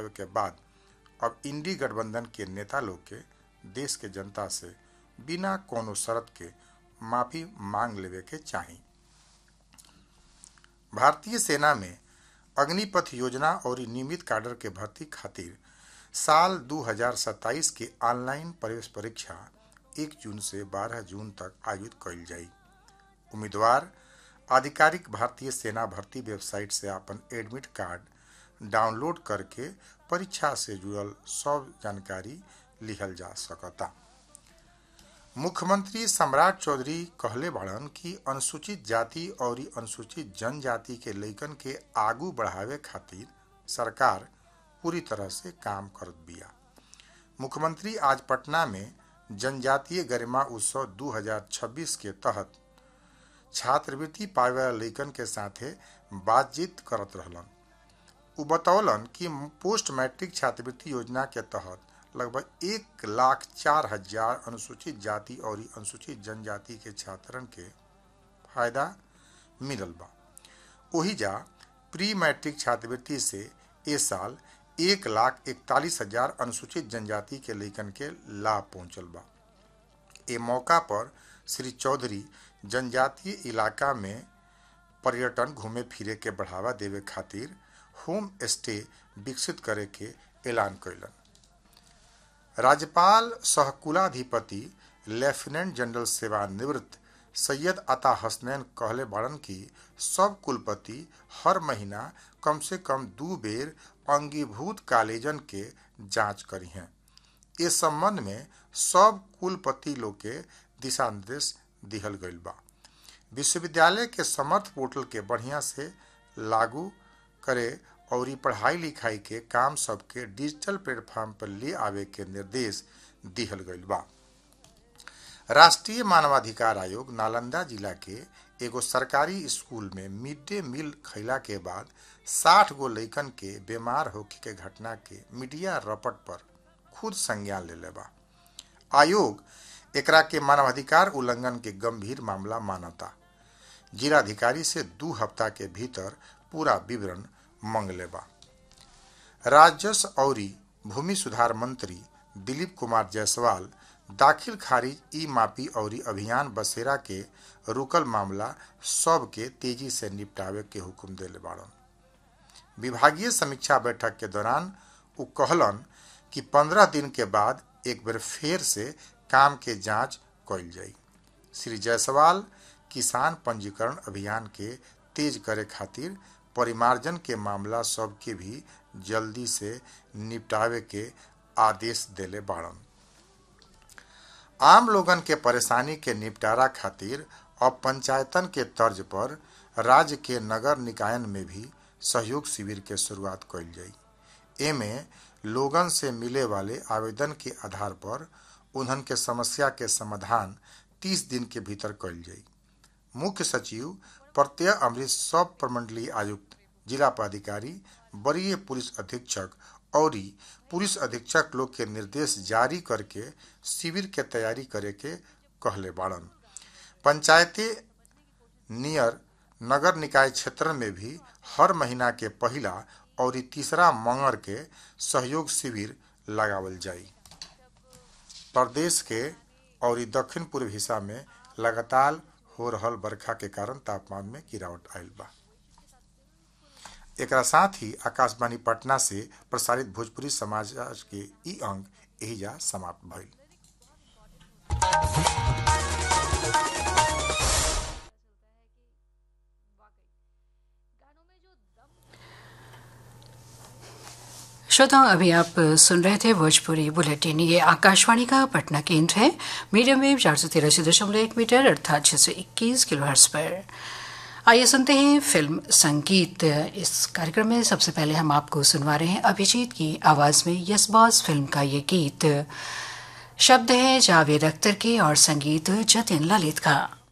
बढ़ावे के बाद अब इंडी गठबंधन के नेता लोग के देश के जनता से बिना कोनो शर्त के माफी मांग लेवे के चाही भारतीय सेना में अग्निपथ योजना और नियमित कैडर के भर्ती खातिर साल 2027 के ऑनलाइन प्रवेश परीक्षा 1 जून से 12 जून तक आयोजित कइल जाई उम्मीदवार आधिकारिक भारतीय सेना भर्ती वेबसाइट से अपन एडमिट कार्ड डाउनलोड करके परीक्षा से जुड़ल सब जानकारी लिखल जा सकता मुख्यमंत्री सम्राट चौधरी कहले बाड़न कि अनुसूचित जाति और अनुसूचित जनजाति के लइकन के आगू बढ़ावे खातिर सरकार पूरी तरह से काम करत बिया मुख्यमंत्री आज पटना में जनजातीय गरिमा उत्सव 2026 के तहत छात्रवृत्ति पावे वाला लइकन के साथे बातचीत करत रहलन उ बतौलन कि पोस्ट मैट्रिक छात्रवृत्ति योजना के तहत लगभग एक लाख चार हजार अनुसूचित जाति और अनुसूचित जनजाति के छात्रन के फायदा मिलल बा ओही जा प्री मैट्रिक छात्रवृत्ति से ए साल एक लाख इकतालीस हजार अनुसूचित जनजाति के लइकन के लाभ पहुंचल बा ए मौका पर श्री चौधरी जनजातीय इलाका में पर्यटन घूमे फिरे के बढ़ावा देवे खातिर होम स्टे विकसित करे के ऐलान कैलन राज्यपाल सहकुलाधिपति लेफ्टिनेंट जनरल सेवानिवृत्त सैयद अता हसनैन कहले बाड़न कि सब कुलपति हर महीना कम से कम दू बेर अंगीभूत कॉलेजन के जांच करी हैं इस संबंध में सब कुलपति लोग के दिशा निर्देश दिहल गईल बा विश्वविद्यालय के समर्थ पोर्टल के बढ़िया से लागू करे और पढ़ाई लिखाई के काम सबके डिजिटल प्लेटफॉर्म पर ले आवे के निर्देश दिहल गईल बा राष्ट्रीय मानवाधिकार आयोग नालंदा जिला के एगो सरकारी स्कूल में मिड डे मील खैला के बाद साठ गो लइकन के बीमार होखे के घटना के मीडिया रपट पर खुद संज्ञान ले बा आयोग एकरा के मानवाधिकार उल्लंघन के गंभीर मामला मानता जिलाधिकारी से दू हफ्ता के भीतर पूरा विवरण मांग लेबा राजस्व और भूमि सुधार मंत्री दिलीप कुमार जायसवाल दाखिल खारिज ई मापी और अभियान बसेरा के रुकल मामला सब के तेजी से निपटावे के हुक्म दिले बाड़न विभागीय समीक्षा बैठक के दौरान उ कहलन कि पंद्रह दिन के बाद एक बार फिर से काम के जांच कइल जाई श्री जायसवाल किसान पंजीकरण अभियान के तेज करे खातिर परिमार्जन के मामला सब के भी जल्दी से निपटावे के आदेश देले बाड़न आम लोगन के परेशानी के निपटारा खातिर अब पंचायतन के तर्ज पर राज्य के नगर निकायन में भी सहयोग शिविर के शुरुआत कइल जाई एमे लोगन से मिले वाले आवेदन के आधार पर उन्हन के समस्या के समाधान 30 दिन के भीतर कइल जाई मुख्य सचिव प्रत्यय अमृत सब प्रमंडलीय आयुक्त जिला पदाधिकारी वरीय पुलिस अधीक्षक और पुलिस अधीक्षक लोग के निर्देश जारी करके शिविर के तैयारी करे के कहले बाड़न पंचायती नियर नगर निकाय क्षेत्र में भी हर महीना के पहला और तीसरा मंगर के सहयोग शिविर लगावल जाई प्रदेश के और दक्षिण पूर्व हिस्सा में लगातार हो रहल बरखा के कारण तापमान में गिरावट आयल बा एकरा साथ ही आकाशवाणी पटना से प्रसारित भोजपुरी समाचार के ई अंक एहिजा समाप्त भइल श्रोताओं अभी आप सुन रहे थे भोजपुरी बुलेटिन ये आकाशवाणी का पटना केंद्र है मीडियम वेव चार सौ तिरासी दशमलव एक मीटर अर्थात छह सौ इक्कीस किलो हर्स पर आइए सुनते हैं फिल्म संगीत इस कार्यक्रम में सबसे पहले हम आपको सुनवा रहे हैं अभिजीत की आवाज में यस बॉस फिल्म का ये गीत शब्द है जावेद अख्तर के और संगीत जतिन ललित का